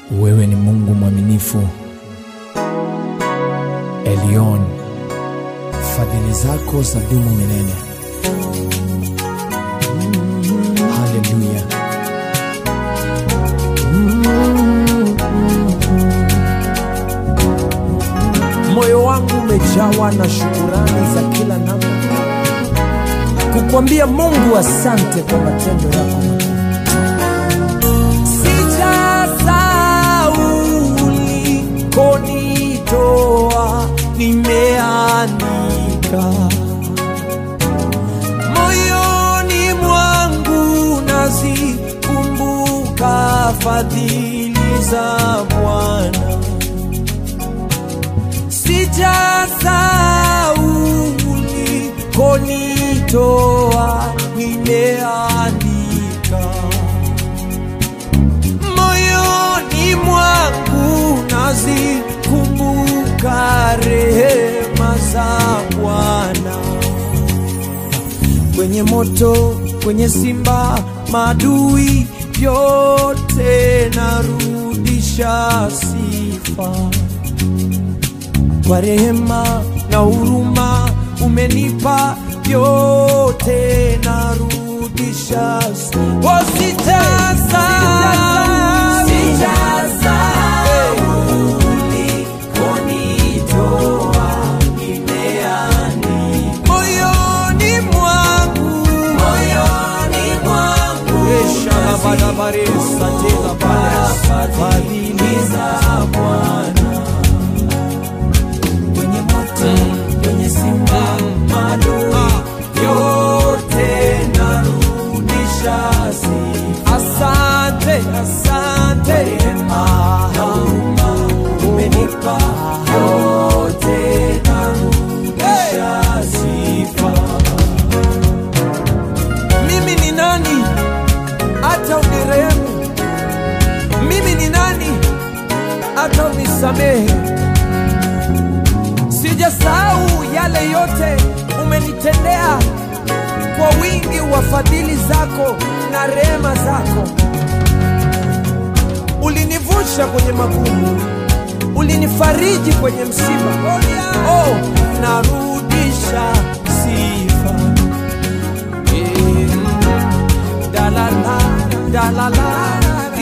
Wewe ni Mungu mwaminifu, Elion, fadhili zako za dumu milele. Haleluya. Moyo wangu umejawa na shukurani za kila namna, kukwambia Mungu asante kwa matendo yako makuu. Sijasahau ulikonitoa, nimeandika moyoni mwangu, nazikumbuka fadhili za Bwana. Sijasahau ulikonitoa, nimeandika moyoni mwangu nazikumbuka rehema za Bwana. Kwenye moto, kwenye simba, madui yote narudisha sifa kwa rehema na huruma umenipa yote narudisha oh, sijasahau. Moyoni mwangu fadhili za Bwana kwenye moto, kwenye simba, madui yote narudisha sifa. Asante, asante, rehema na huruma umenipa yote narudisha sifa. Mimi ni nani hata unirehemu? Mimi ni nani hata unisamehe? Sijasahau yale yote umenitendea kwa wingi wa fadhili zako na rehema zako. Ulinivusha kwenye magumu, ulinifariji kwenye msiba. Oh, narudisha sifa. Eh, dalala, dalala,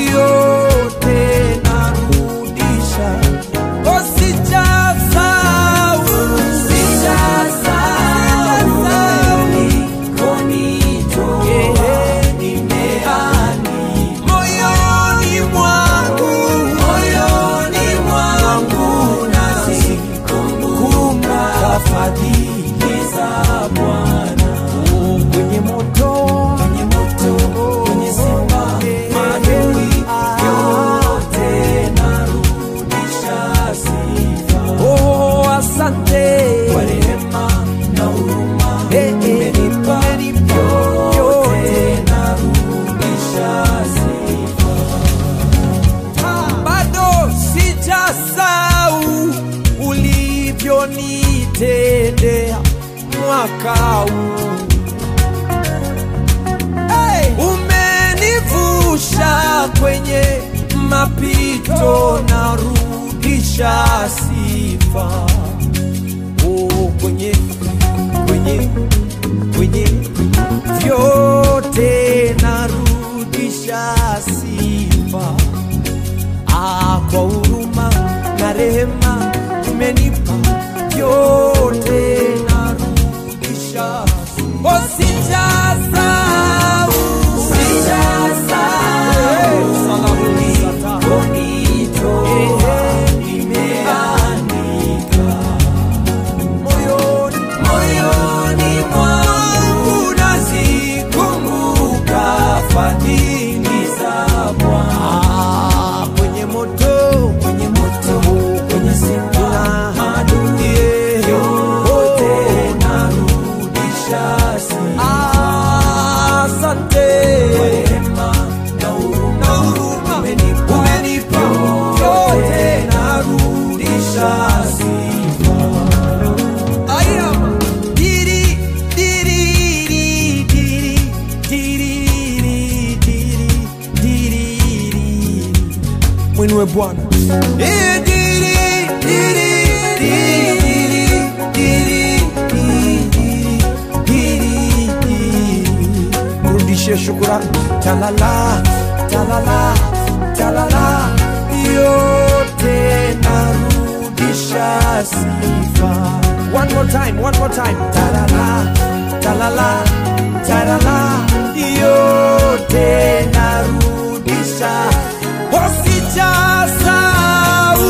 yote narudisha. Oh, sijasahau, sijasahau, Eh, moyoni mwangu, moyoni mwangu nazikumbuka fadhili za Bwana. Oh, kwenye moto, kwenye moto, kwenye simba, madui yote narudisha sifa. Oh, asante kwa rehema na huruma umenipa yote narudisha sifa. Bado sijasahau ulivyonitendea mwaka huu hey! Umenivusha kwenye mapito, narudisha sifa oh, kwenye kwenye kwenye vyote narudisha sifa ah, kwa huruma na rehema umenipa vyote narudisha oh, sijasahau sijasahau nimeandika moyoni moyoni mwangu nazikumbuka fadhili za Bwana kwenye moto kwenye moto kwenye simba adui mwinue Bwana. Eh, diri, diri, diri, diri, diri, diri, diri. Mrudishie shukurani. Talala, talala, talala, yote narudisha sifa. One more time, one more time. Talala, talala, talala, yote narudisha. Oh, sijasahau.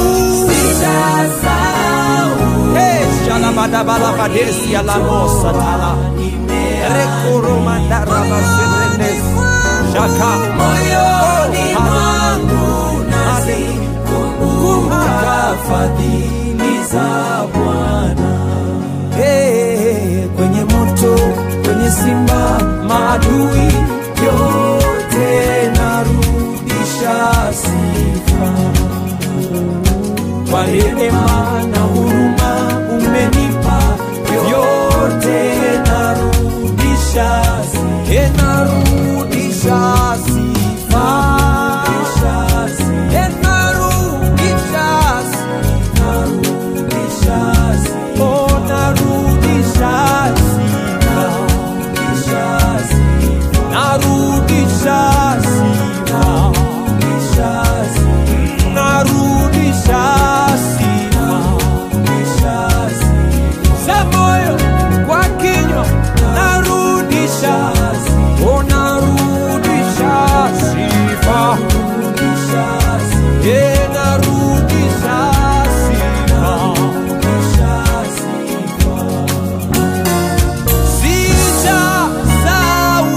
Hey, shalabadabalabadesi alamosa tala. Rekoromandarabaserenes. Shaka. moyoni Oh, mwangu nazikumbuka fadhili za Bwana. Hey, kwenye moto, kwenye simba, maadui yote narudisha sifa. Kwa rehema na huruma umenipa yote narudisha sifa. Hey, narudisha sifa. Hey, narudisha sifa. Oh, narudisha sifa. Narudisha sifa. Narudisha sifa. Za moyo kwa kinywa narudisha. Oh, narudisha sifa. Yeah, narudisha sifa. Sijasahau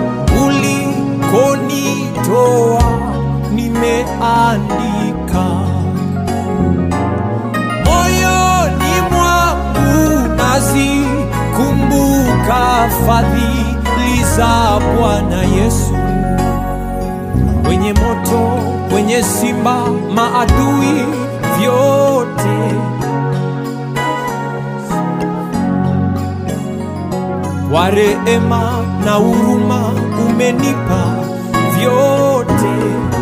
ulikonitoa, nimeandika moyoni mwangu, nazikumbuka fadhili za Bwana Yesu. Kwenye moto, kwenye simba, maadui vyote kwa rehema na huruma umenipa vyote